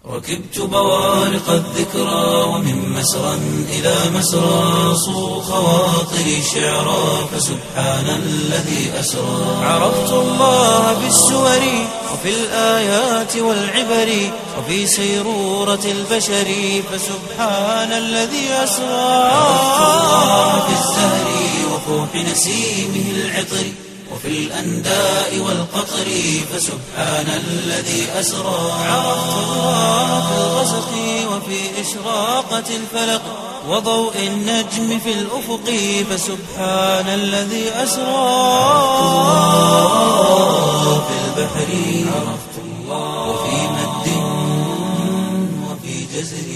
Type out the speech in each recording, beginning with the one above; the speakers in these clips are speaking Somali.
ركبت بوارق الذكرى ومن مسرى إلى مسرى صو خواطري شعرا فسبحان الذي أسرى عرفت الله بالسور وفي الآيات والعبر وفي سيرورة البشر فسبحان الذي أسرى عرفت الله بالزهر وفوح نسيمه العطر وفي الأنداء والقطر فسبحان الذي أسرى عرفت الله في الغسق وفي إشراقة الفلق وضوء النجم في الأفق فسبحان الذي أسرى في البحر عرفت الله وفي مد وفي جزر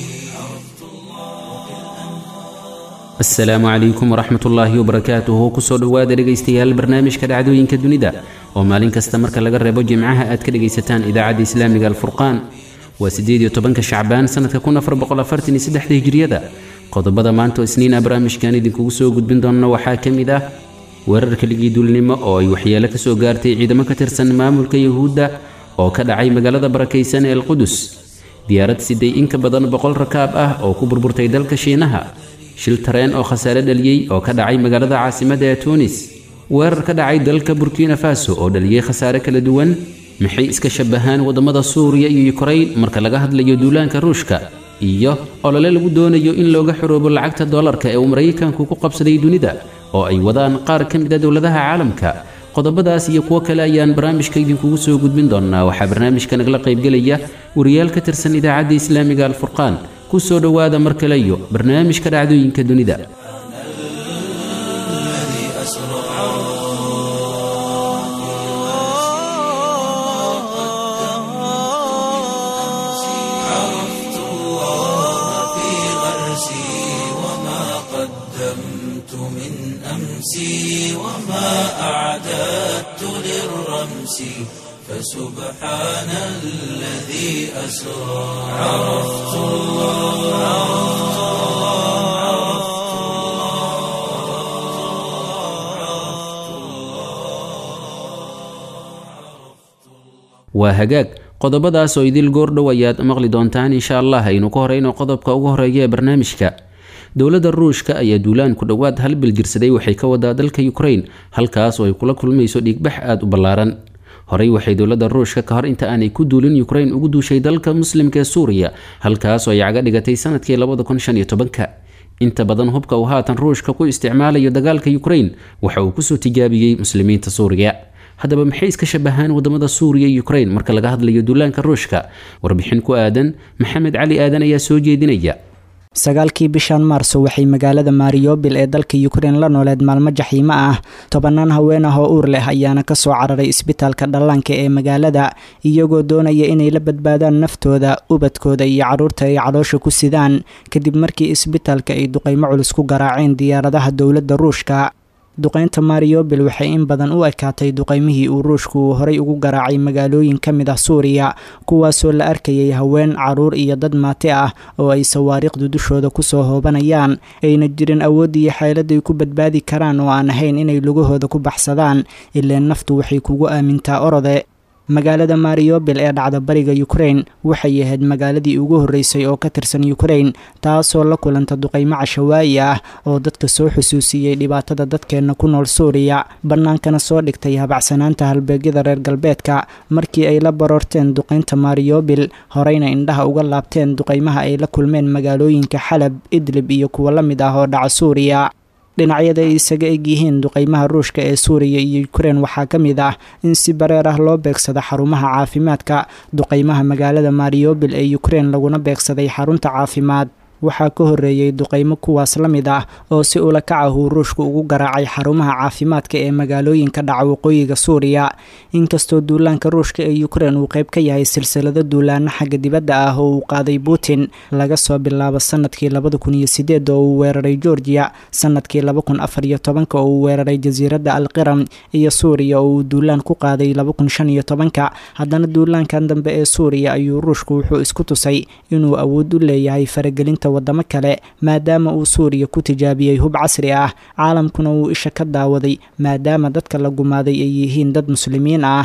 asalaamu calaykum waraxmat ullaahi wabarakaatuhu kusoo dhowaada dhegaystayaal barnaamijka dhacdooyinka dunida oo maalin kasta marka laga reebo jimcaha aad ka dhegaysataan idaacadda islaamiga alfurqaan waa siddeed iyo tobanka shacbaan sannadka kun afar boqol afartan iyo saddexda hijriyada qodobada maanta oo isniina barnaamijkan idinkugu soo gudbin doonna waxaa ka mid ah weerar keligii duulnimo oo ay waxyeelo ka soo gaartay ciidamo ka tirsan maamulka yuhuudda oo ka dhacay magaalada barakaysan ee alqudus diyaarad siday in ka badan boqol rakaab ah oo ku burburtay dalka shiinaha shil tareen oo khasaare dhaliyey oo ka dhacay magaalada caasimadda ee tuunis weerar ka dhacay dalka burkina faso oo dhaliyey khasaare kala duwan maxay iska shabahaan waddamada suuriya iyo yukrayn marka laga hadlayo duulaanka ruushka iyo olole lagu doonayo in looga xoroobo lacagta dollarka ee uu maraykanku ku qabsaday dunida oo ay wadaan qaar ka mid a dowladaha caalamka qodobadaas iyo kuwo kale ayaan barnaamijka idinkugu soo gudbin doonnaa waxaa barnaamijka nagala qaybgelaya wariyaal ka tirsan idaacadda islaamiga alfurqaan ku soo dhowaada mar kale iyo barnaamijka dhacdooyinka dunida الذي أسرى عرفت الله في غرسي وما قدمت من أمسي وما أعددت للرمس فسبحان الذي أسرى عرفت الله waa hagaag qodobadaas oo idil goordhow ayaad maqli doontaan insha allah aynu ka horeyno qodobka ugu horeeya ee barnaamijka dowladda ruushka ayaa duulaan ku dhowaad hal bil jirsaday waxay ka wadaa dalka yukrain halkaas oo ay kula kulmayso dhiigbax aada u ballaaran horey waxay dowladda ruushka ka hor inta aanay ku duulin yukrain ugu duushay dalka muslimka ee suuriya halkaas oo ay caga dhigatay sanadkii labada kun shan iyo tobanka inta badan hubka uu haatan ruushka ku isticmaalayo dagaalka yukrain waxa uu kusoo tijaabiyey muslimiinta suuriya haddaba maxay iska shabahaan wadamada suuriya iyo yukrain marka laga hadlayo duulaanka ruushka warbixin ku aadan maxamed cali aadan ayaa soo jeedinaya sagaalkii bishan maarso waxay magaalada mariyobil ee dalka yukrain la nooleed maalmo jaxiimo ah tobanaan haween ah oo uur leh ayaana kasoo cararay isbitaalka dhallaanka ee magaalada iyagoo doonaya inay la badbaadaan naftooda ubadkooda iyo carruurta ay caloosha ku sidaan kadib markii isbitaalka ay duqaymo culus ku garaaceen diyaaradaha dowladda ruushka duqeynta mariyobil waxay in badan u ekaatay duqeymihii uu ruushku uu horay ugu garaacay magaalooyin ka mid ah suuriya kuwaasoo la arkayay haween caruur iyo dad maati ah oo ay sawaariikhdu dushooda kusoo hoobanayaan ayna jirin awood iyo xeeladay ku badbaadi karaan oo aan ahayn inay lugahooda ku baxsadaan ileen naftu waxay kugu aamintaa orode magaalada mariyobil ee dhacda bariga yukrain waxay ahayd magaaladii ugu horreysay oo ka tirsan yukrain taasoo la kulanta duqaymo cashawaayi ah oo dadka soo xusuusiyey dhibaatada dadkeenna ku nool suuriya bannaankana soo dhigtay habacsanaanta halbeegyada reer galbeedka markii ay la baroorteen duqaynta mariyobil horeyna indhaha uga laabteen duqaymaha ay la kulmeen magaalooyinka xalab idlib iyo kuwo la mid ah oo dhaca suuriya dhinacyada ay isaga eg yihiin duqaymaha ruushka ee suuriya iyo yukrain waxaa ka mid ah in si bareer ah loo beegsado xarumaha caafimaadka duqaymaha magaalada mariyobil ee yukrain laguna beegsaday xarunta caafimaad waxaa ka horreeyey duqaymo kuwaas la mid ah oo si ula kac ah uu ruushku ugu garaacay xarumaha caafimaadka ee magaalooyinka dhaca waqooyiga suuriya inkastoo duulaanka ruushka ee yukrain uu qayb ka yahay silsilado duulaano xagga dibadda ah oo uu qaaday putin laga soo bilaabo sanadkii labada kun iyo sideed oo uu weeraray georgiya sanadkii laba kun afar iyo tobanka oo uu weeraray jasiiradda alqiram iyo suuriya oo uu duulaan ku qaaday laba kun shan iyo tobanka haddana duulaankan dambe ee suuriya ayuu ruushku wuxuu isku tusay inuu awood u leeyahay faragelinta wadamo kale maadaama uu suuriya ku tijaabiyey hub casri ah caalamkuna uu isha ka daawaday maadaama dadka la gumaaday ay yihiin dad muslimiin ah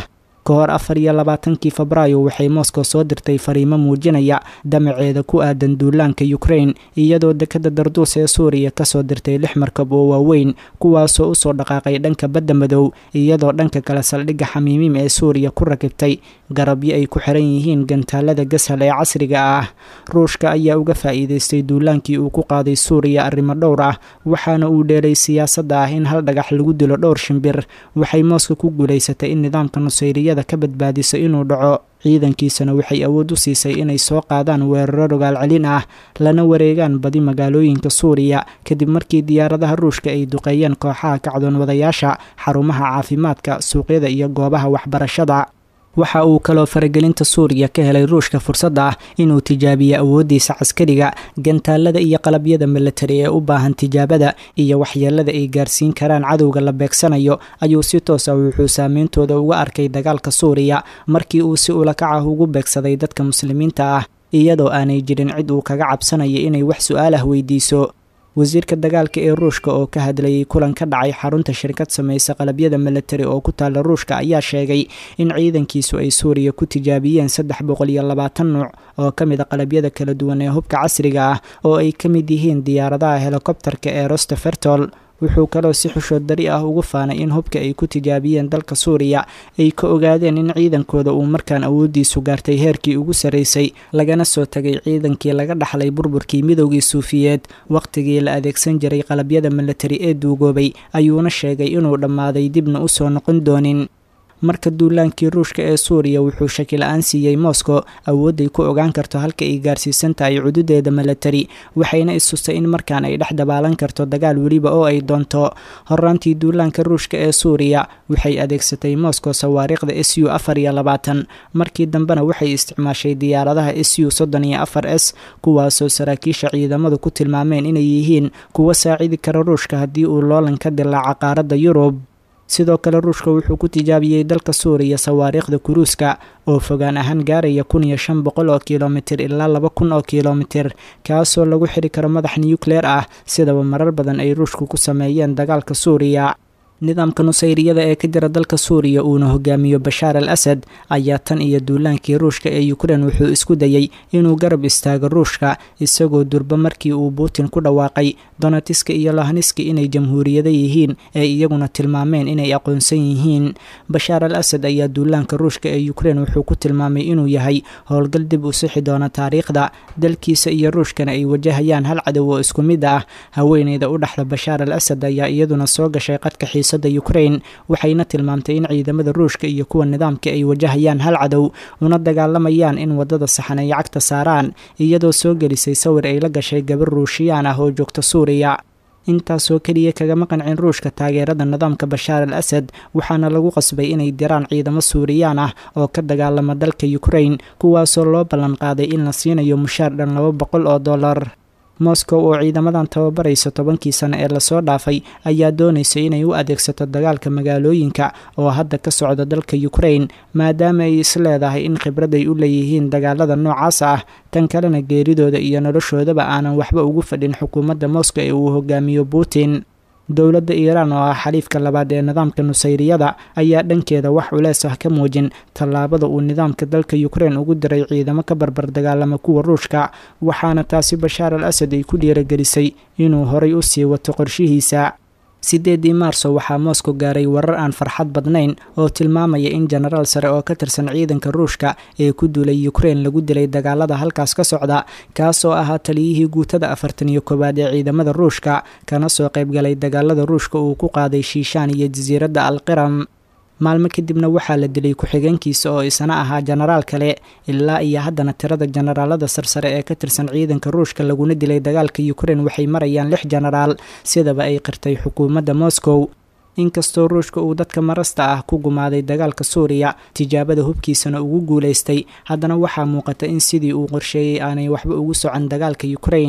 ka hor afar iyo labaatankii febraayo waxay moscow soo dirtay fariimo muujinaya damaceeda ku aadan duulaanka ukraine iyadoo dekada darduus ee suuriya kasoo dirtay lix markab oo waaweyn kuwaasoo usoo dhaqaaqay dhanka badda madow iyadoo dhanka kale saldhigga xamiimiim ee suuriya ku rakibtay garabyo ay ku xiran yihiin gantaalada gashal ee casriga ah ruushka ayaa uga faa'iideystay duulaankii uu ku qaaday suuriya arrimo dhowr ah waxaana uu dheelay siyaasadda ah in hal dhagax lagu dilo dhowr shimbir waxay mooska ku guulaysatay in nidaamka nusayriyada ka badbaadiso inuu dhaco ciidankiisana waxay awood u siisay inay soo qaadaan weeraro rogaal celin ah lana wareegaan badi magaalooyinka suuriya kadib markii diyaaradaha ruushka ay duqeeyeen kooxaha kacdoon wadayaasha xarumaha caafimaadka suuqyada iyo goobaha waxbarashada waxa uu kaloo faragelinta suuriya ka helay ruushka fursadda ah inuu tijaabiyo awooddiisa caskariga gantaalada iyo qalabyada milatari ee u baahan tijaabada iyo waxyeelada ay gaarsiin karaan cadowga la beegsanayo ayuu si toos ah wuxuu saameyntooda uga arkay dagaalka suuriya markii uu si ulakac ah ugu beegsaday dadka muslimiinta ah iyadoo aanay jirin cid uu kaga cabsanayo inay wax su-aal ah weydiiso wasiirka dagaalka ee ruushka oo ka hadlayay kulan ka dhacay xarunta shirkad samaysa qalabyada milatari oo ku taalla ruushka ayaa sheegay in ciidankiisu ay suuriya ku tijaabiyeen saddex boqol iyo labaatan nuuc oo ka mid a qalabyada kala duwan ee hubka casriga ah oo ay ka mid yihiin diyaaradaha helikobterka ee rostefertol wuxuu kaloo si xushood dari ah ugu faanay in hubka ay ku tijaabiyeen dalka suuriya ay ka ogaadeen in ciidankooda uu markaan awooddiisu gaartay heerkii ugu sarraysay lagana soo tagay ciidankii laga dhaxlay burburkii midowgii suufiyeed wakhtigii la adeegsan jiray qalabyada milatari ee duugoobay ayuuna sheegay inuu dhammaaday dibna u soo noqon doonin marka duulaankii ruushka ee suuriya wuxuu shakila-aan siiyey moscow awoodday ku ogaan karto halka ay gaarsiisan tahay cududeeda milatari waxayna istustay in markaan ay dhex dabaalan karto dagaal weliba oo ay doonto horaantii duulaanka ruushka ee suuriya waxay adeegsatay moscow sawaariikhda s u afar iyo labaatan markii dambena waxay isticmaashay diyaaradaha s u soddon iyo afar s kuwaasoo saraakiisha ciidamadu ku tilmaameen inay yihiin kuwa saacidi kara ruushka haddii uu loolan ka dilaaca qaaradda yurub sidoo kale ruushka wuxuu ku tijaabiyey dalka suuriya sawaariikhda kuruuska oo fogaan ahaan gaaraya kun iyo shan boqol oo kilomitir ilaa laba kun oo kilomitir kaasoo lagu xiri karo madax nucleer ah sidaba marar badan ay ruushku ku sameeyeen dagaalka suuriya nidaamka nusayriyada ee ka jira dalka suuriya uuna hogaamiyo bashaar al asad ayaa tan iyo duulaankii ruushka ee ukrein wuxuu isku dayey inuu garab istaago ruushka isagoo durba markii uu putin ku dhawaaqay donatiska iyo lohaniska inay jamhuuriyada yihiin ee iyaguna tilmaameen inay aqoonsan yihiin bashaar al asad ayaa duulaanka ruushka ee ukrein wuxuu ku tilmaamay inuu yahay howlgal dib u sixi doona taariikhda dalkiisa iyo ruushkana ay wajahayaan hal cadow oo isku mid ah haweeneyda u dhexda bashaar al asad ayaa iyaduna soo gashay qadka xiisada ukrein waxayna tilmaamtay in ciidamada ruushka iyo kuwa nidaamka ay wajahayaan hal cadow una dagaalamayaan in wadada saxan ay cagta saaraan iyadoo soo gelisay sawir ay la gashay gabar ruushiyaan ah oo joogta suuriya intaasoo keliya kagama qancin ruushka taageerada nidaamka bashaar al asad waxaana lagu qasbay inay diraan ciidamo suuriyaan ah oo ka dagaalama dalka ukrein kuwaasoo loo ballan qaaday in la siinayo mushaar dhan laba boqol oo dollar moscow oo ciidamadan tababaraysa tobankii sano ee lasoo dhaafay ayaa doonaysa inay u adeegsato dagaalka magaalooyinka oo hadda ka socda dalka ukrein maadaama ay is leedahay in khibrad ay u leeyihiin dagaalada noocaas ah tan kalena geeridooda iyo noloshoodaba aanan waxba ugu fadhin xukuumadda moscow ee uu hogaamiyo putin dowladda iiraan oo ah xaliifka labaad ee nidaamka nusayriyada ayaa dhankeeda wax culees ah ka muujin tallaabada uu nidaamka dalka ukrein ugu diray ciidamo ka barbar dagaalama kuwa ruushka waxaana taasi bashaar al asad ay ku dhiiragelisay inuu horay u sii wato qorshihiisa sideedii maarso waxaa moscow gaaray warar aan farxad badnayn oo tilmaamaya in jenaraal sare oo ka tirsan ciidanka ruushka ee ku duulay ukrein lagu dilay dagaalada halkaas ka socda kaasoo ahaa taliyihii guutada afartan iyo koowaad ee ciidamada ruushka kana soo qaybgalay dagaalada ruushka uu ku qaaday shiishaan iyo jasiiradda alqiram maalmo kadibna waxaa la dilay ku-xigeenkiisa oo isna ahaa jenaraal kale ilaa iyo haddana tirada jenaraalada sarsare ee ka tirsan ciidanka ruushka laguna dilay dagaalka ukrein waxay marayaan lix jenaraal sidaba ay qirtay xukuumadda moscow inkastoo ruushka uu dadka marasta ah ku gumaaday dagaalka suuriya tijaabada hubkiisana ugu guulaystay haddana waxaa muuqata in sidii uu qorsheeyey aanay waxba ugu socon dagaalka ukrein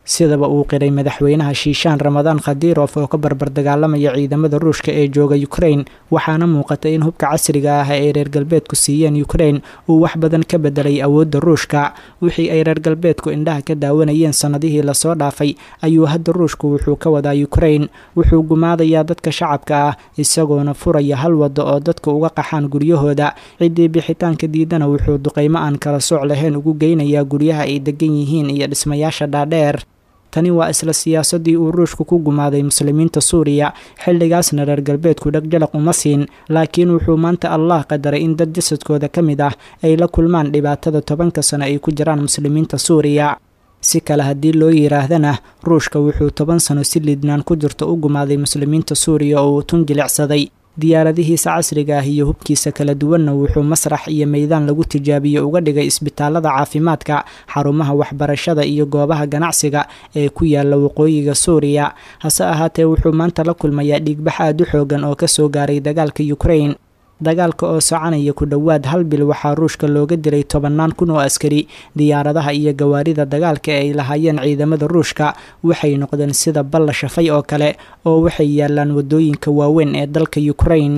sidaba uu qiray madaxweynaha shiishaan ramadaan khadirof oo ka barbar dagaalamaya ciidamada ruushka ee jooga ukrain waxaana muuqata in hubka casriga ah ee reer galbeedku siiyeen ukrain uu wax badan ka bedelay awoodda ruushka wixii ay reer galbeedku indhaha ka daawanayeen sannadihii lasoo dhaafay ayuu hadda ruushku wuxuu ka wadaa ukrain wuxuu gumaadayaa dadka shacabka ah isagoona furaya hal waddo oo dadku uga qaxaan guryahooda ciddii bixitaanka diidana wuxuu duqaymo aan kala sooc lahayn ugu geynayaa guryaha ay degan yihiin iyo dhismayaasha dhaadheer tani waa isla siyaasadii uu ruushku ku gumaaday muslimiinta suuriya xilligaasna reer galbeedku dhegjalaq uma siin laakiin wuxuu maanta allah qadaray in dad jasadkooda ka mid ah ay la kulmaan dhibaatada tobanka sano ay ku jiraan muslimiinta suuriya si kale haddii loo yiraahdana ruushka wuxuu toban sano si liidnaan ku jirto u gumaaday muslimiinta suuriya oo uu tun jilicsaday diyaaradihiisa casriga ah iyo hubkiisa kala duwanna wuxuu masrax iyo meydaan lagu tijaabiye uga dhigay isbitaalada caafimaadka xarumaha waxbarashada iyo goobaha ganacsiga ee ku yaala waqooyiga suuriya hase ahaatee wuxuu maanta la kulmayaa dhiigbax aad u xoogan oo kasoo gaaray dagaalka ukrain dagaalka oo soconaya ku dhowaad hal bil waxaa ruushka looga dilay tobannaan kun oo askari diyaaradaha iyo gawaarida dagaalka ee ay lahaayeen ciidamada ruushka waxay noqdeen sida balla shafay oo kale oo waxay yaalaan waddooyinka waaweyn ee dalka ukrain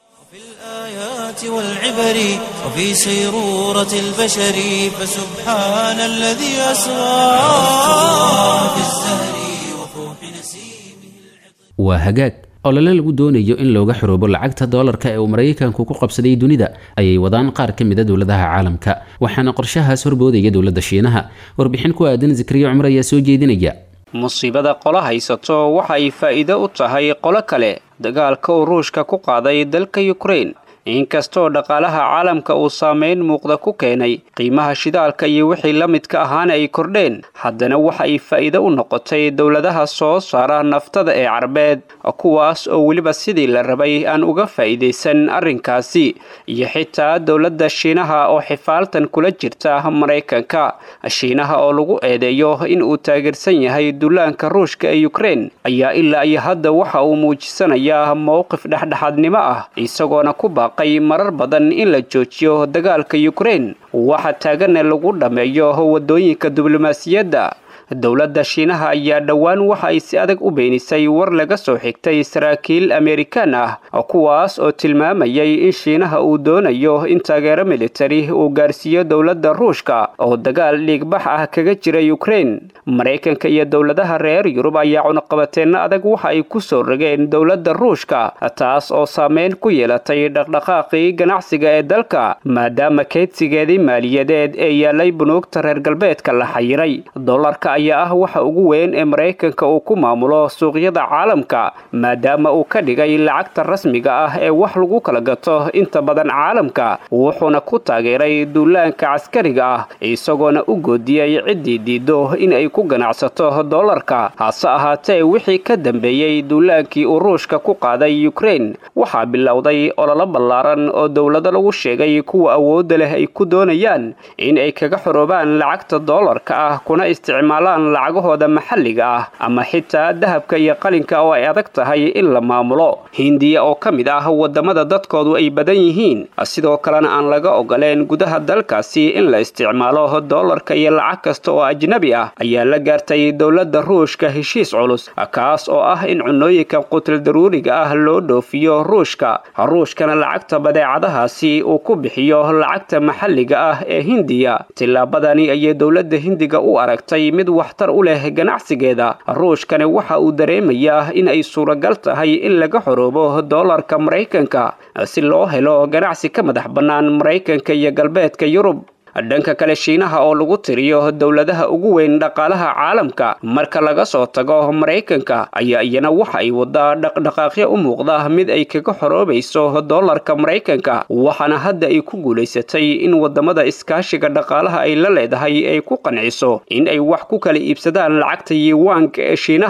والعبر وفي سيرورة البشر فسبحان الذي أسرى في الزهر وفوح نسيمه waa hagaag olole lagu doonayo in looga xoroobo lacagta doolarka ee uu maraykanku ku qabsaday dunida ayay wadaan qaar ka mida dowladaha caalamka waxaana qorshahaas horboodaya dowladda shiinaha warbixin ku aadan zikriya cumar ayaa soo jeedinaya musiibada qolo haysato waxa ay faa'iido u tahay qolo kale dagaalka uu ruushka ku qaaday dalka yukrain inkastoo dhaqaalaha caalamka uu saameyn muuqda ku keenay qiimaha shidaalka iyo wixii la midka ahaana ay kordheen haddana waxa ay faa'iido u noqotay dowladaha soo saara naftada ee carbeed kuwaas oo weliba sidii la rabay aan uga faa'iidaysan arrinkaasi iyo xitaa dowladda shiinaha oo xifaaltan kula jirta maraykanka shiinaha oo lagu eedeeyo in uu taageersan yahay dullaanka ruushka ee yukrain ayaa ilaa iyo hadda waxa uu muujisanayaa mowqif dhexdhexaadnimo ah isagoona ku baaq marar badan in la joojiyo dagaalka yukrain waxa taagana lagu dhammeeyo waddooyinka diblomaasiyadda dowladda shiinaha ayaa dhowaan waxa ay si adag u beenisay war laga soo xigtay saraakiil amerikan ah kuwaas oo tilmaamayay in shiinaha uu doonayo in taageero militari uu gaarsiiyo dowladda ruushka oo dagaal dhiigbax ah kaga jira yukrain maraykanka iyo dowladaha reer yurub ayaa cunaqabateenno adag waxa ay ku soo rogeen dowladda ruushka taas oo saameyn ku yeelatay dhaqdhaqaaqii ganacsiga ee dalka maadaama keydsigeedii maaliyadeed ee yaalay bunuugta reer galbeedka la xayiray ayaa ah waxa ugu weyn ee maraykanka uu ku maamulo suuqyada caalamka maadaama uu ka dhigay lacagta rasmiga ah ee wax lagu kala gato inta badan caalamka wuxuuna ku taageeray duulaanka caskariga ah isagoona u goodiyey ciddii diido in ay ku ganacsato dollarka hase ahaatee wixii ka dambeeyey duulaankii uu ruushka ku qaaday yukrain waxaa bilowday ololo ballaaran oo dowlado lagu sheegay kuwa awoodda leh ay ku doonayaan in ay kaga xoroobaan lacagta dollarka ah kuna isticmaal lacagahooda maxalliga ah ama xitaa dahabka iyo qalinka oo ay adag tahay in la maamulo hindiya oo ka mid ah wadamada dadkoodu ay badan yihiin sidoo kalena aan laga ogoleen gudaha dalkaasi in la isticmaalo dollarka iyo lacag kasta oo ajnabi ah ayaa la gaartay dowladda ruushka heshiis culus kaas oo ah in cunooyinka qutul daruuriga ah loo dhoofiyo ruushka ruushkana lacagta badeecadahaasi uu ku bixiyo lacagta maxalliga ah ee hindiya tillaabadani ayay dowladda hindiga u aragtay mid waxtar u leh ganacsigeeda ruushkani waxa uu dareemayaa in ay suuragal tahay in laga xoroobo dollarka maraykanka si loo helo ganacsi ka madax bannaan maraykanka iyo galbeedka yurub dhanka kale shiinaha oo lagu tiriyo dowladaha ugu weyn dhaqaalaha caalamka marka laga soo tago maraykanka ayaa iyana waxa ay wadaa dhaqdhaqaaqyo u muuqda mid ay kaga xoroobayso dollarka maraykanka waxaana hadda ay ku guulaysatay in wadamada iskaashiga dhaqaalaha ay la leedahay ay ku qanciso in ay wax ku kala iibsadaan lacagta yiwaanka ee shiinaha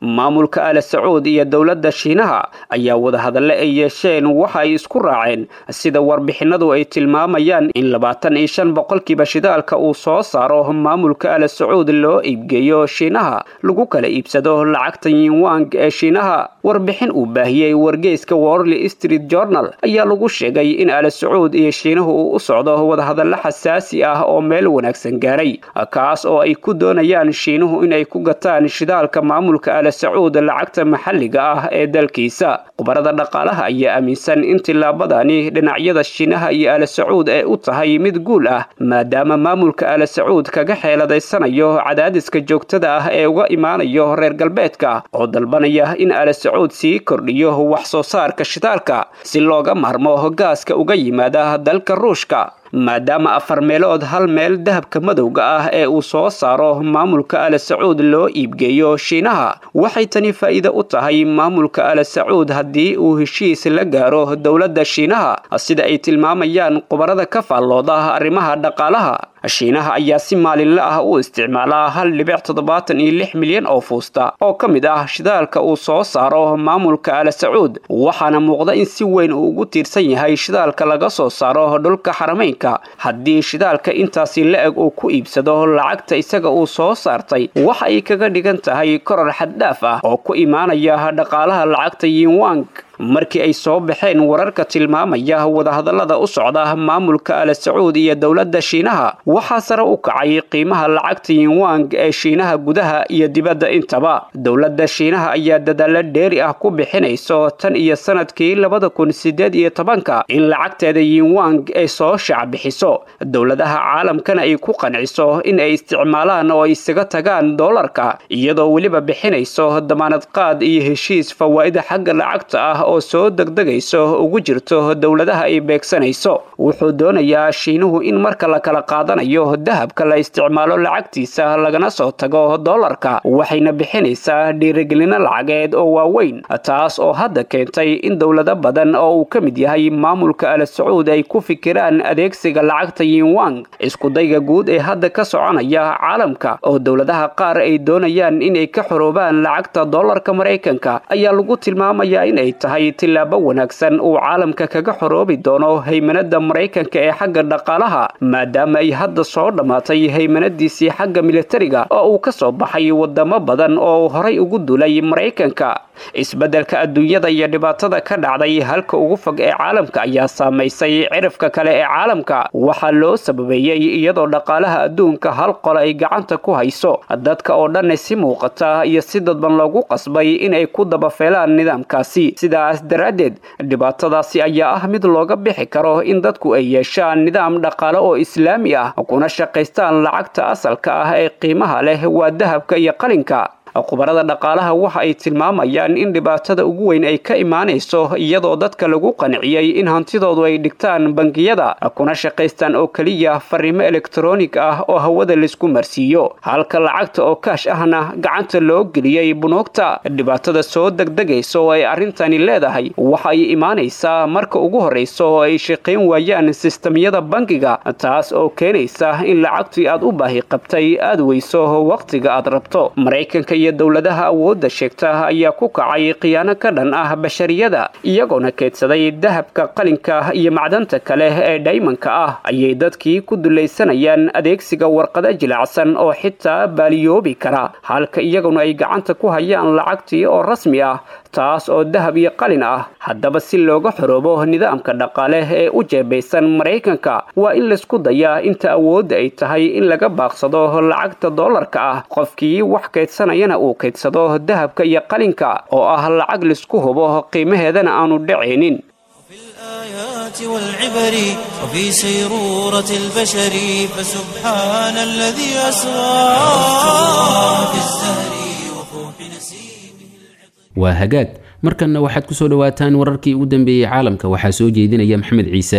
maamulka ala sacuud iyo dowladda shiinaha ayaa wadahadalle ay yeesheen waxa ay isku raaceen sida warbixinadu ay tilmaamayaan in labaatan iyo shan boqolkiiba shidaalka uu soo saaro maamulka ala sacuud loo iibgeeyo shiinaha lagu kala iibsado lacagta yinwang ee shiinaha warbixin uu baahiyey wargeyska worley street journal ayaa lagu sheegay in ala sacuud iyo shiinuhu uu u socdo wadahadallo xasaasi ah oo meel wanaagsan gaaray kaas oo ay ku doonayaan shiinuhu inay ku gataan shidaalka maamulka ala sacuud lacagta maxalliga ah ee dalkiisa khubarada dhaqaalaha ayaa aaminsan in tillaabadani dhinacyada shiinaha iyo ala sacuud ay u tahay mid guul ah maadaama maamulka ala sacuud kaga xeeladaysanayo cadaadiska joogtada ah ee uga imaanayo reer galbeedka oo dalbanaya in ala sacuud sii kordhiyo wax soo saarka shidaalka si looga maarmo gaaska uga yimaada dalka ruushka maadaama afar meelood hal meel dahabka madowga ah ee uu soo saaro maamulka ala sacuud loo iibgeeyo shiinaha waxay tani faa'iide u tahay maamulka ala sacuud haddii uu heshiis la gaaro dowladda shiinaha sida ay tilmaamayaan khubarada ka faallooda arrimaha dhaqaalaha shiinaha ayaa si maalinle ah u isticmaalaa hal dhibic toddobaatan iyo lix milyan oo fuusta oo ka mid ah shidaalka uu soo saaro maamulka ala sacuud waxaana muuqda in si weyn uu ugu tiirsan yahay shidaalka laga soo saaro dhulka xarameynka haddii shidaalka intaasi la-eg uu ku iibsado lacagta isaga uu soo saartay waxa ay kaga dhigan tahay koror xaddhaaf ah oo ku imaanaya dhaqaalaha lacagta yinwang markii ay soo baxeen wararka tilmaamaya wadahadallada u socda maamulka ala sacuud iyo dowladda shiinaha waxaa sare u kacay qiimaha lacagta yinwang ee shiinaha gudaha iyo dibadda intaba dowladda shiinaha ayaa dadaallo dheeri ah ku bixinayso tan iyo sanadkii labada kun sideed iyo tobanka in lacagteeda yinwang ay soo shacbixiso dowladaha caalamkana ay ku qanciso in ay isticmaalaan oo ay isaga tagaan doolarka iyadoo weliba bixinayso damaanad qaad iyo heshiis fawaa'ida xagga lacagta ah oo soo degdegayso ugu jirto dowladaha ay beegsanayso wuxuu doonayaa shiinuhu in marka la kala qaadanayo dahabka la isticmaalo lacagtiisa lagana soo tago doolarka waxayna bixinaysaa dhiirigelino lacageed oo waaweyn taas oo hadda keentay in dowlado badan oo uu ka mid yahay maamulka ala sacuud ay ku fikiraan adeegsiga lacagta yinwang iskudayga guud ee hadda ka soconaya caalamka oo dowladaha qaar ay doonayaan inay ka xoroobaan lacagta doolarka maraykanka ayaa lagu tilmaamayaa inay tahay tillaabo wanaagsan uu caalamka kaga xoroobi doono haymanada maraykanka ee xagga dhaqaalaha maadaama ay hadda soo dhammaatay haymanadiisii xagga militariga oo uu ka soo baxay wadamo badan oo horay ugu dulay maraykanka isbeddelka adduunyada iyo dhibaatada ka dhacday halka ugu fog ee caalamka ayaa saamaysay cirifka kale ee caalamka waxaa loo sababeeyey iyadoo dhaqaalaha adduunka hal qol ay gacanta ku hayso dadka oo dhanna si muuqata iyo si dadban loogu qasbay inay ku dabafeelaan nidaamkaasi sidaas daraaddeed dhibaatadaasi ayaa ah mid looga bixi karo in dadku ay yeeshaan nidaam dhaqaale oo islaami ah kuna shaqaystaan lacagta asalka ah ee qiimaha leh waa dahabka iyo qalinka khubarada dhaqaalaha waxa ay tilmaamayaan in dhibaatada ugu weyn ay ka imaanayso iyadoo dadka lagu qanciyey in hantidoodu ay dhigtaan bangiyada kuna shaqaystaan oo keliya fariimo elektronig ah oo hawada laisku marsiiyo halka lacagta oo kaash ahna gacanta loo geliyey bunuugta dhibaatada soo degdegaysa oo ay arrintani leedahay waxa ay imaanaysaa marka ugu horraysa oo ay shaqayn waayaan sistamyada bangiga taas oo keenaysa in lacagtii aad u baahi qabtay aad weyso wakhtiga aad rabto maraykanka iyo dowladaha awoodda sheegta ayaa ku kacay khiyaano ka dhan ah bashariyada iyagoona keedsaday dahabka qalinka iyo macdanta kale ee dhaymanka ah ayay dadkii ku dulaysanayaan adeegsiga warqado jilacsan oo xitaa baaliyoobi kara halka iyaguna ay gacanta ku hayaan lacagtii oo rasmi ah taas oo dahab iyo qalin ah haddaba si looga xoroobo nidaamka dhaqaale ee u jeebaysan maraykanka waa in laysku dayaa inta awoodda ay tahay in laga baaqsado lacagta doolarka ah qofkii wax kaydsanayana uu kaydsado dahabka iyo qalinka oo ah lacag laisku hubo qiimaheedana aanu dhacaynin الآيات والعبر وفي سيرورة البشر فسبحان الذي أسرى في الزهر وفوح نسيمه waa hagaag markanna waxaad ku soo dhowaataan wararkii ugu dambeeyey caalamka waxaa soo jeedinaya maxamed ciise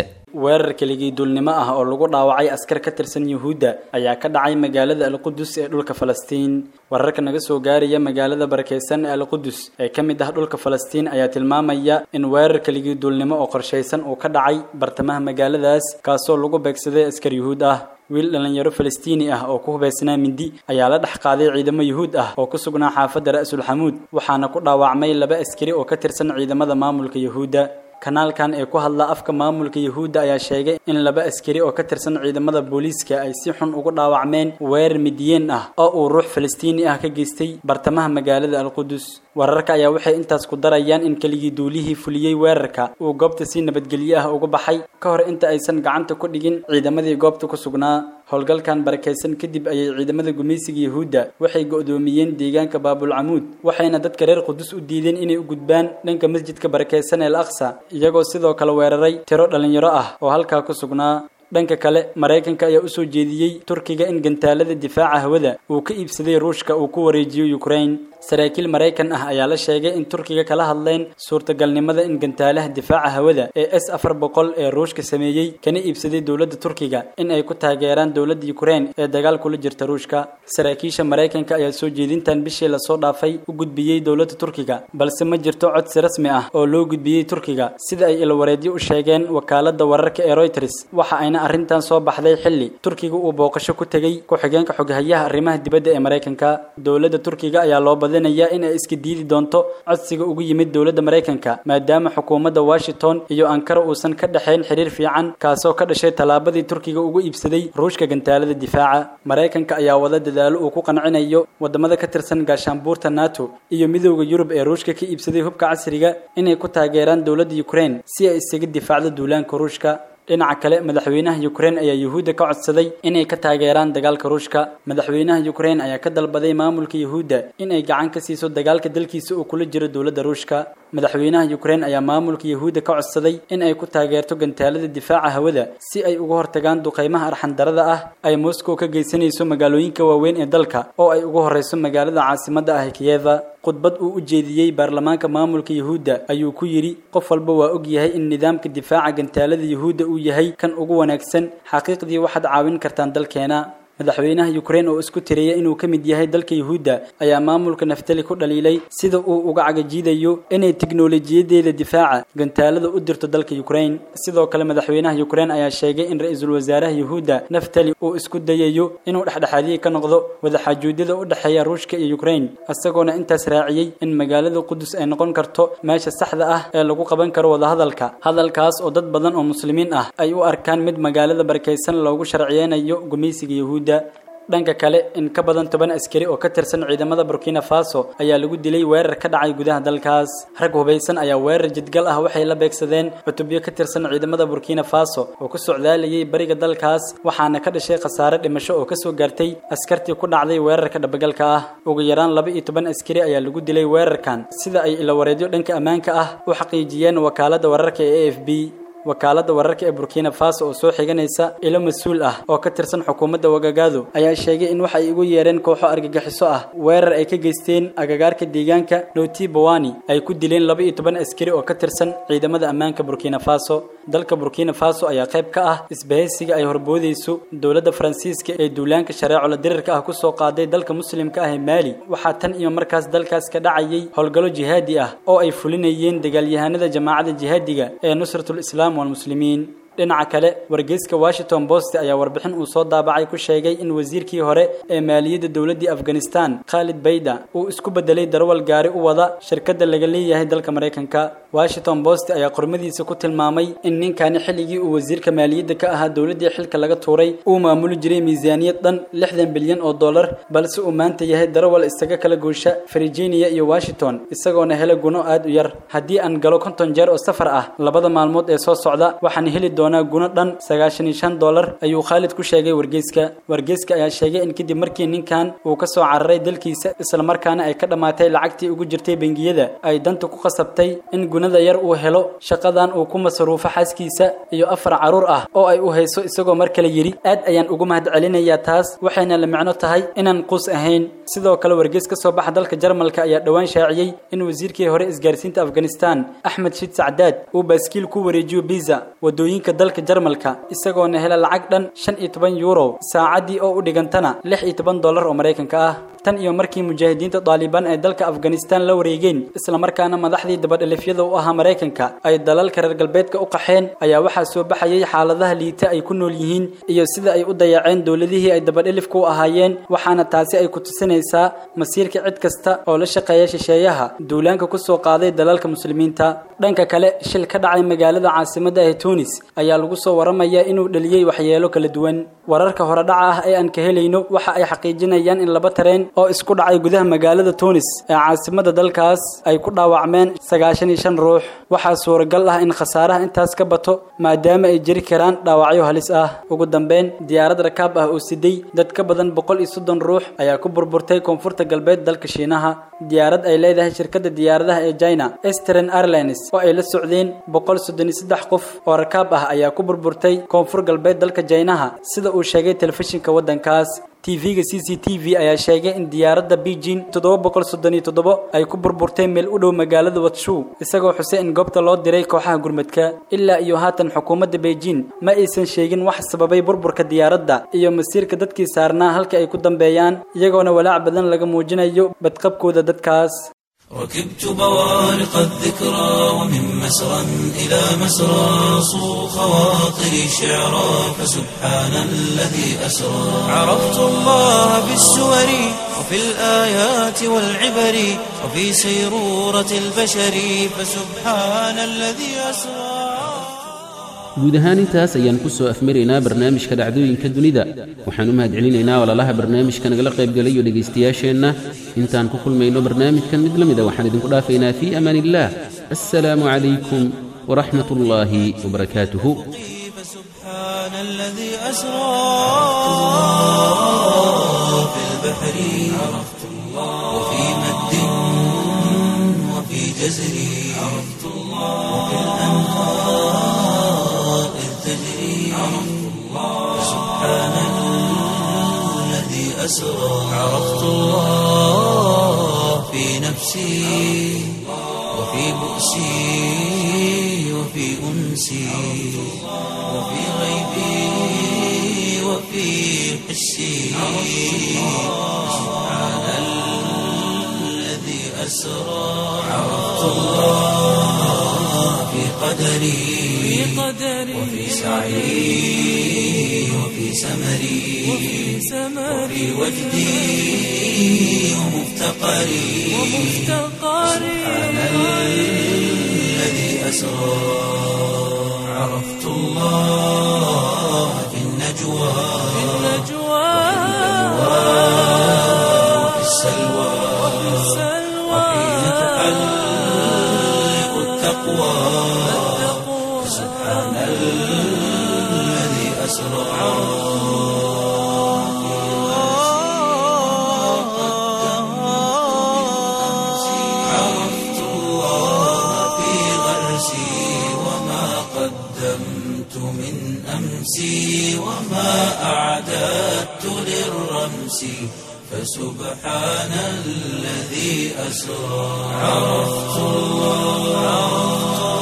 weerar keligii duulnimo ah oo lagu dhaawacay askar ka tirsan yuhuudda ayaa ka dhacay magaalada alqudus ee dhulka falastiin wararka naga soo gaaraya magaalada barakeysan ee alqudus ee ka mid ah dhulka falastiin ayaa tilmaamaya in weerar keligii duulnimo oo qorshaysan uu ka dhacay bartamaha magaaladaas kaasoo lagu beegsaday askar yuhuud ah wiil dhallinyaro falastiini ah oo ku hubaysnaa mindi ayaa la dhex qaaday ciidamo yuhuud ah oo ku sugnaa xaafadda ra'sul xamuud waxaana ku dhaawacmay laba askari oo ka tirsan ciidamada maamulka yuhuudda kanaalkan ee ku hadla afka maamulka yuhuudda ayaa sheegay in laba askari oo ka tirsan ciidamada booliiska ay si xun ugu dhaawacmeen weerar midiyeen ah oo uu ruux falastiini ah ka geystay bartamaha magaalada alqudus wararka ayaa waxay intaas ku darayaan in keligii duulihii fuliyey weerarka uu goobta si nabadgelyo ah uga baxay ka hor inta aysan gacanta ku dhigin ciidamadii goobta ku sugnaa howlgalkan barakaysan kadib ayay ciidamada gumaysiga yuhuudda waxay go'doomiyeen deegaanka baabulcamuud waxayna dadka reer qudus u diideen inay u gudbaan dhanka masjidka barakaysan ee al aqsa iyagoo sidoo kale weeraray tiro dhallinyaro ah oo halkaa ku sugnaa dhanka kale maraykanka ayaa usoo jeediyey turkiga in gantaalada difaaca hawada uu ka iibsaday ruushka uu ku wareejiyo ukraine saraakiil maraykan ah ayaa la sheegay in turkiga kala hadleen suurtagalnimada in gantaalaha difaaca hawada ee s afar boqol ee ruushka sameeyey kana iibsaday dowladda turkiga in ay ku taageeraan dowladda ukraine ee dagaal kula jirta ruushka saraakiisha maraykanka ayaa soo jeedintan bishii lasoo dhaafay u gudbiyey dowladda turkiga balse ma jirto codsi rasmi ah oo loo gudbiyey turkiga sida ay ilwareedyo u sheegeen wakaalada wararka ee reuters waxa ayna arrintan soo baxday xilli turkiga uu booqasho ku tegey ku-xigeenka xoghayaha arrimaha dibadda ee maraykanka dowladda turkiga ayaa loo badinaya in ay iska diidi doonto codsiga ugu yimid dowladda maraykanka maadaama xukuumadda washington iyo ankara uusan ka dhexayn xiriir fiican kaasoo ka dhashay tallaabadii turkiga ugu iibsaday ruushka gantaalada difaaca maraykanka ayaa wada dadaalo uu ku qancinayo wadamada ka tirsan gaashaanbuurta nato iyo midowda yurub ee ruushka ka iibsaday hubka casriga inay ku taageeraan dowladda ukraine si ay isaga difaacdo duulaanka ruushka dhinaca kale madaxweynaha ukraine ayaa yuhuudda ka codsaday inay ka taageeraan dagaalka ruushka madaxweynaha ukraine ayaa ka dalbaday maamulka yuhuudda in ay gacan ka siiso dagaalka dalkiisa uu kula jiro dowladda ruushka madaxweynaha ukraine ayaa maamulka yuhuudda ka codsaday in ay ku taageerto gantaalada difaaca hawada si ay uga hortagaan duqeymaha arxandarada ah ay moscow ka geysanayso magaalooyinka waaweyn ee dalka oo ay ugu horeyso magaalada caasimadda ah kiyeva khudbad uu u jeediyey baarlamaanka maamulka yuhuudda ayuu ku yidhi qof walba waa og yahay in nidaamka difaaca gantaalada yuhuudda uu yahay kan ugu wanaagsan xaqiiqdii waxaad caawin kartaan dalkeena madaxweynaha ukraine oo isku tiraya inuu ka mid yahay dalka yuhuudda ayaa maamulka naftali ku dhaliilay sida uu uga cagajiidayo inay tiknolojiyadeeda difaaca gantaalada u dirto dalka ukraine sidoo kale madaxweynaha ukraine ayaa sheegay in ra-iisul wasaaraha yuhuudda naftali uu isku dayayo inuu dhexdhexaadiye ka noqdo wadaxaajuudyada u dhexeeya ruushka iyo ukraine isagoona intaas raaciyey in magaalada qudus ay noqon karto meesha saxda ah ee lagu qaban karo wadahadalka hadalkaas oo dad badan oo muslimiin ah ay u arkaan mid magaalada barakaysan loogu sharciyeynayo gumaysiga yuhuudda dhanka kale in ka badan toban askari oo ka tirsan ciidamada burkina faso ayaa lagu dilay weerar ka dhacay gudaha dalkaas rag hubaysan ayaa weerar jidgal ah waxay la beegsadeen cutubyo ka tirsan ciidamada burkina faso oo ku socdaalayay bariga dalkaas waxaana ka dhashay khasaare dhimasho oo kasoo gaartay askartii ku dhacday weerarka dhabagalka ah ugu yaraan laba iyo toban askari ayaa lagu dilay weerarkan sida ay ilawareedyo dhanka ammaanka ah u xaqiijiyeen wakaalada wararka ee a f b wakaalada wararka ee burkina faso oo soo xiganaysa ilo mas-uul ah oo ka tirsan xukuumadda wagagaado ayaa sheegay in waxay ugu yeereen kooxo argagixiso ah weerar ay ka geysteen agagaarka deegaanka noti bawani ay ku dileen laba iyo toban askari oo ka tirsan ciidamada ammaanka burkina faso dalka burkina faso ayaa qayb ka ah isbahaysiga ay horboodayso dowladda faransiiska ee duulaanka shareecola dirirka ah kusoo qaaday dalka muslimka ah ee maali waxaa tan iyo markaas dalkaas ka dhacayay howlgallo jihaadi ah oo ay fulinayeen dagaalyahanada jamaacada jihaadiga ee nusratul islaam walmuslimiin dhinaca kale wargeyska washington post ayaa warbixin uu soo daabacay ku sheegay in wasiirkii hore ee maaliyadda dowladdii afghanistan khalid bayda uu isku bedelay darwal gaari u wada shirkadda laga leeyahay dalka maraykanka washington post ayaa qormadiisa ku tilmaamay in ninkani xilligii uu wasiirka maaliyadda ka ahaa dowladdii xilka laga tuuray uu maamuli jiray miisaaniyad dhan lixdan bilyan oo dollar balse uu maanta yahay darawal isaga kala goosha virginia iyo washington isagoona hela guno aad u yar haddii aan galo konton jeer oo safar ah labada maalmood ee soo socda waxaan heli doonaa guno dhan sagaashan iyo shan dollar ayuu khaalid ku sheegay wargeyska wargeyska ayaa sheegay in kadib markii ninkan uu ka soo cararay dalkiisa islamarkaana ay ka dhammaatay lacagtii ugu jirtay bangiyada ay danta ku qasabtay in gunada yar uu helo shaqadan uu ku masruufo xaaskiisa iyo afar caruur ah oo ay u hayso isagoo mar kale yidhi aad ayaan ugu mahad celinayaa taas waxayna la micno tahay inaan quus ahayn sidoo kale wargeys ka soo baxa dalka jarmalka ayaa dhowaan shaaciyey in wasiirkii hore isgaarsiinta afghanistan axmed shid sacdaad uu baaskiil ku wareejiyo biza wadooyinka dalka jarmalka isagoona hela lacag dhan shan iyo toban yuuro saacaddii oo u dhigantana lix iyo toban dollar oo maraykanka ah tan iyo markii mujaahidiinta daalibaan ay dalka afghanistan la wareegeen islamarkaana madaxdii dabadhelifyada u ahaa maraykanka ay dalalka reer galbeedka u qaxeen ayaa waxaa soo baxayay xaaladaha liita ay ku nool yihiin iyo sida ay u dayaceen dowladihii ay dabadhelifka u ahaayeen waxaana taasi ay ku tusinaysaa masiirka cid kasta oo la shaqeeya shisheeyaha duulaanka ku soo qaaday dalalka muslimiinta dhanka kale shil ka dhacay magaalada caasimadda ee tunis ayaa lagu soo waramayaa inuu dhaliyey waxyeelo kala duwan wararka horedhaca ah ee aan ka helayno waxa ay xaqiijinayaan in laba tareen oo isku dhacay gudaha magaalada tunis ee caasimada dalkaas ay ku dhaawacmeen sagaashan iyo shan ruux waxaa suuragal ah in khasaaraha intaas ka bato maadaama ay jiri karaan dhaawacyo halis ah ugu dambeyn diyaarad rakaab ah oo siday dad ka badan boqol iyo soddon ruux ayaa ku burburtay koonfurta galbeed dalka shiinaha diyaarad ay leedahay shirkadda diyaaradaha ee china eastern airlines oo ay la socdeen boqol soddon iyo saddex qof oo rakaab ah ayaa ku burburtay koonfur galbeed dalka jaynaha sida uu sheegay telefishinka waddankaas tv-ga c c t v ayaa sheegay in diyaaradda beijing toddoba boqol soddon iyo toddobo ay ku burburtay meel u dhow magaalada watshu isagoo xusay in goobta loo diray kooxaha gurmadka ilaa iyo haatan xukuumadda beijing ma aysan sheegin wax sababay burburka diyaaradda iyo masiirka dadkii saarnaa halka ay ku dambeeyaan iyagoona walaac badan laga muujinayo badqabkooda dadkaas ركبت بوارق الذكرى ومن مسرى إلى مسرى صو خواطري شعرا فسبحان الذي أسرى عرفت الله بالسور وفي الآيات والعبر وفي سيرورة البشر فسبحان الذي أسرى guud ahaan intaas ayaan ku soo afmaraynaa barnaamijka dhacdooyinka dunida waxaan u mahadcelinaynaa walaalaha barnaamijka nagala qaybgalayo dhegaystayaasheenna intaan ku kulmayno barnaamijkan mid la mida waxaan idinku dhaafaynaa fii amaan illaah assalaamu calaykum waraxmat ullaahi wabarakaatuhu فسبحان الذي أسرى في البحر عرفت الله وفي مد وفي جزر عرفت الله وفي الأنهار إذ تجري عرفت الله سبحان الذي أسرى عرفت الله في نفسي وفي بؤسي وفي أنسي وفي غيبي وفي حسي سبحان الذي أسرى عرفت الله في قدري وفي سعي وفي سمري وفي وجدي ومفتقري سبحان الذي أسرى عرفت الله في النجوى وفي السلوى وحين تحلق التقوى سبحان الذي أسرى عرفت الله في غرسي وما قدمت من أمسي وما أعددت للرمس فسبحان الذي أسرى عرفت الله